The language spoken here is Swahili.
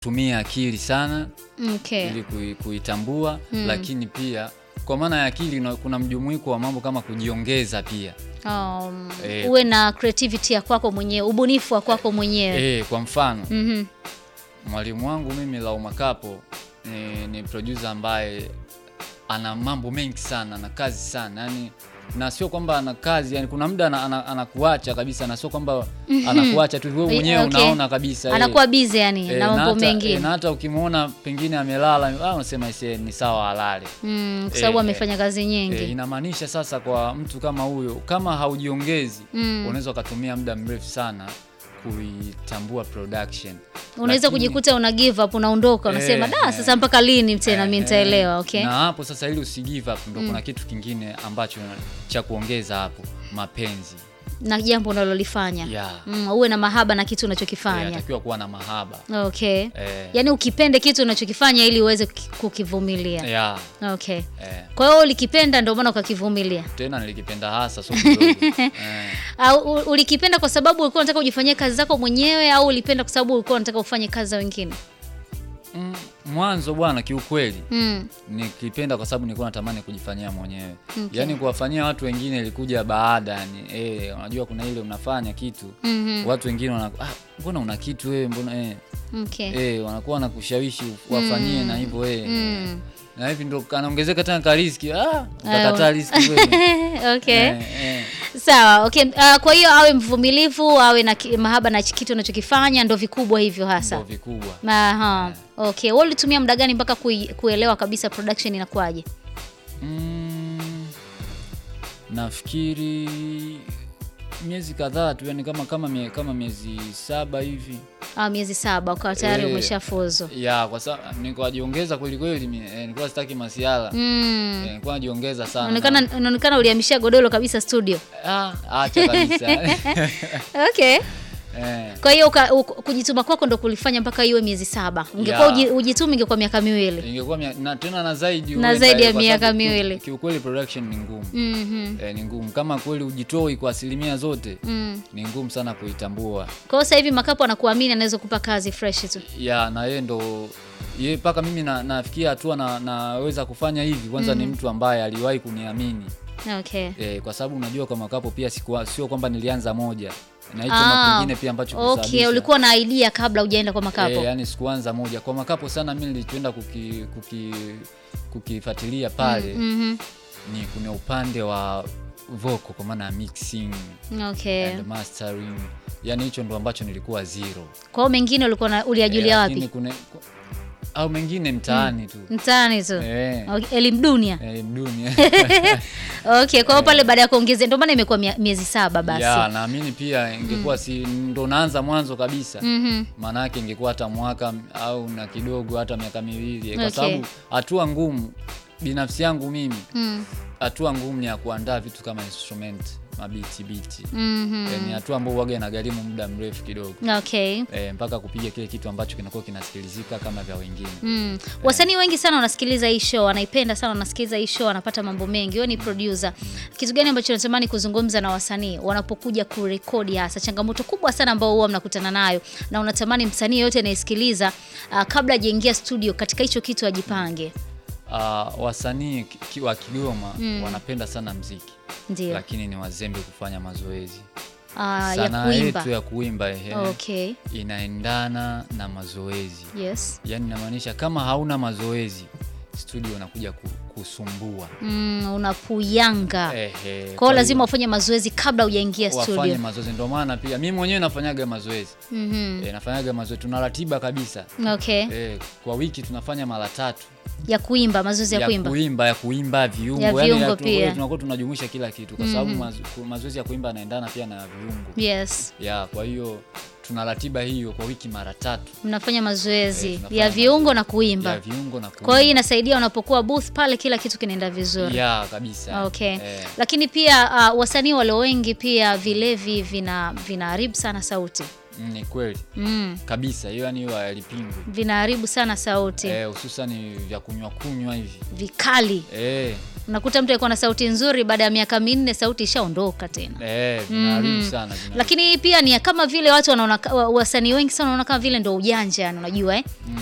tumia akili sana Okay. ili kui, kuitambua lakini pia kwa maana ya akili na- kuna mjumuiko wa mambo kama kujiongeza pia Um, Eh. uwe na creativity ya kwako mwenyewe, ubunifu wa kwako mwenyewe. eh, kwa mfano Mhm. mwalimu wangu mimi Lauma Kapo ni, ni producer ambaye ana mambo mengi sana na kazi sana yani na sio kwamba ana kazi yani kuna muda ana- ana- anakuacha kabisa na sio kwamba anakuacha tu wewe mwenyewe Okay. unaona kabisa eh. Anakuwa busy yani Eh, na mambo hata- mengine. eh, na hata ukimwona pengine amelala ah, unasema ise ni sawa alale Mm, kwa sababu eh, amefanya kazi nyingi. E, inamaanisha sasa kwa mtu kama huyo kama haujiongezi Mm. unaweza ukatumia muda mrefu sana kuitambua production. Unaweza Lakini- kujikuta una give up, unaondoka, unasema Eh, da, eh. sasa mpaka lini tena mimi Eh, nitaelewa, okay? Na hapo sasa ili usi give up ndo kuna kitu kingine ambacho cha kuongeza hapo, mapenzi. Na jambo unalolifanya. Yeah. Mm, uwe na mahaba na kitu Eh, unachokifanya. Atakiwa kuwa na mahaba. Okay. Eh, Yaani ukipende kitu unachokifanya ili uweze kuki- kukivumilia. yeah, Okay. eh. Kwa hiyo ulikipenda ndio maana ukakivumilia. Tena nilikipenda hasa so kidogo. eh. Au u- ulikipenda kwa sababu ulikuwa unataka ujifanyie kazi zako mwenyewe au ulipenda kwa sababu ulikuwa unataka ufanye kazi za wengine? Mm, mwanzo bwana kiukweli Mm. nikipenda kwa sababu nilikuwa natamani kujifanyia mwenyewe Okay. yaani kuwafanyia watu wengine ilikuja baada yani eh, unajua kuna ile unafanya kitu Mhm. watu wengine wana ah, mbona una kitu wewe mbona eh, Okay. eh, wanakuwa wanakushawishi wafanyie na hivyo eh, Mm. na hivi ndo kanaongezeka tena ka riski ah, utakataa riski wewe okay. eh, eh. Sawa. Okay. Uh, kwa hiyo awe mvumilivu, awe na ki- mahaba na kitu unachokifanya ndo vikubwa hivyo hasa. ndo vikubwa Aha. Okay. Wewe ulitumia muda gani mpaka kui, kuelewa kabisa production inakuwaje? mm, nafikiri miezi kadhaa tu yani kama kama, mie, kama miezi saba hivi Ah, miezi saba ukawa tayari Eh, umeshafuzu. ya kwa sababu nilikuwa najiongeza kweli kweli mi- eh, nilikuwa sitaki masiala Mm. eh, nilikuwa najiongeza sana Unaonekana unaonekana ulihamishia godoro kabisa studio. ah, acha kabisa Okay. eh, Kwa hiyo uka- u- kujituma kwako ndo kulifanya mpaka iwe miezi saba. Ungekuwa Yeah. uji- ujitumi ingekuwa miaka miwili. ingekuwa mia- na tena na zaidi Na huenda zaidi ya kwa miaka sababu ki- miwili. kiukweli production ni ngumu Mhm. eh, ni ngumu kama kweli ujitoi kwa asilimia zote Mm. ni ngumu sana kuitambua Kwa hiyo sasa hivi Makapo anakuamini anaweza kupa kazi fresh tu. ya na yeye ndo ye mpaka mimi na, nafikia hatua na, naweza kufanya hivi kwanza ni mtu ambaye aliwahi kuniamini Okay. eh, kwa sababu unajua kwa makapo pia sikuwa, sio kwamba nilianza moja na hicho Ah, na kingine pia ambacho Okay, kilisababisha. ulikuwa na idea kabla hujaenda kwa Makapo. Eh, yani sikuanza moja kwa makapo sana mimi nilichoenda kuki, kuki, kukifuatilia pale Mhm. ni kuna upande wa vocal kwa maana ya mixing Okay. and mastering yani hicho ndo ambacho nilikuwa zero Kwa hiyo mengine ulikuwa na- uliajulia Eh, wapi? lakini kuna- ku- au mengine mtaani tu Mtaani tu. eh, Okay, elimu dunia. eh, dunia Okay, kwa hiyo pale baada ya kuongezea ndio maana imekuwa mia- miezi saba basi. ya naamini pia ingekuwa si ndo naanza mwanzo kabisa Mhm. maana yake ingekuwa hata mwaka au na kidogo hata miaka miwili kwa Okay. sababu hatua ngumu binafsi yangu mimi Mm. hatua ngumu ni ya kuandaa vitu kama instrument mabiti biti Mhm. Eh, ni hatua ambayo waga inagharimu muda mrefu kidogo Okay. e, mpaka kupiga kile kitu ambacho kinakuwa kinasikilizika kama vya wengine Mm. Wasanii wengi sana wanasikiliza hii show, wanaipenda sana, wanasikiliza hii show, wanapata mambo mengi. Wewe ni producer. Kitu gani ambacho unatamani kuzungumza na wasanii wanapokuja kurekodi hasa? Changamoto kubwa sana ambao huwa mnakutana nayo na unatamani msanii yote anayesikiliza uh, kabla hajaingia studio katika hicho kitu ajipange. uh, wasanii ki- ki- wa Kigoma wanapenda sana mziki Ndio. lakini ni wazembe kufanya mazoezi Uh, ya sanaa kuimba. yetu ya kuimba ehe, Okay. inaendana na mazoezi Yes. yaani inamaanisha kama hauna mazoezi studio unakuja ku, kusumbua Mm, unapuyanga. Ehe, Kwa kwa hiyo lazima ufanye mazoezi kabla hujaingia wafanye studio. mazoezi ndio maana pia mimi mwenyewe nafanyaga mazoezi Mhm. e, nafanyaga mazoezi tuna ratiba kabisa Okay. e, kwa wiki tunafanya mara tatu Ya kuimba, mazoezi ya, ya kuimba. kuimba ya kuimba viungo Ya yani viungo ya- pia. tunakuwa tunajumuisha kila kitu kwa sababu mazo- ku- mazoezi ya kuimba yanaendana pia na viungo Yes. ya kwa hiyo tuna ratiba hiyo kwa wiki mara tatu Mnafanya mazoezi Eh, tunafanya ya viungo mazoezi na kuimba. ya viungo na kuimba Kwa hiyo inasaidia unapokuwa booth pale kila kitu kinaenda vizuri. ya kabisa Okay. Eh, Lakini pia uh, wasanii walio wengi pia vilevi vina vinaharibu sana sauti. mm, ni kweli Mm, kabisa hiyo yani hiyo halipingwi vinaharibu sana sauti. eh, hususani vya kunywa kunywa hivi Vikali. eh, Unakuta mtu alikuwa na sauti nzuri, baada ya miaka minne sauti ishaondoka tena. Eh, vinaharibu sana. vinaharibu. Lakini pia ni kama vile watu wanaona wa- wasanii wengi sana wanaona kama vile ndo ujanja, yani unajua eh?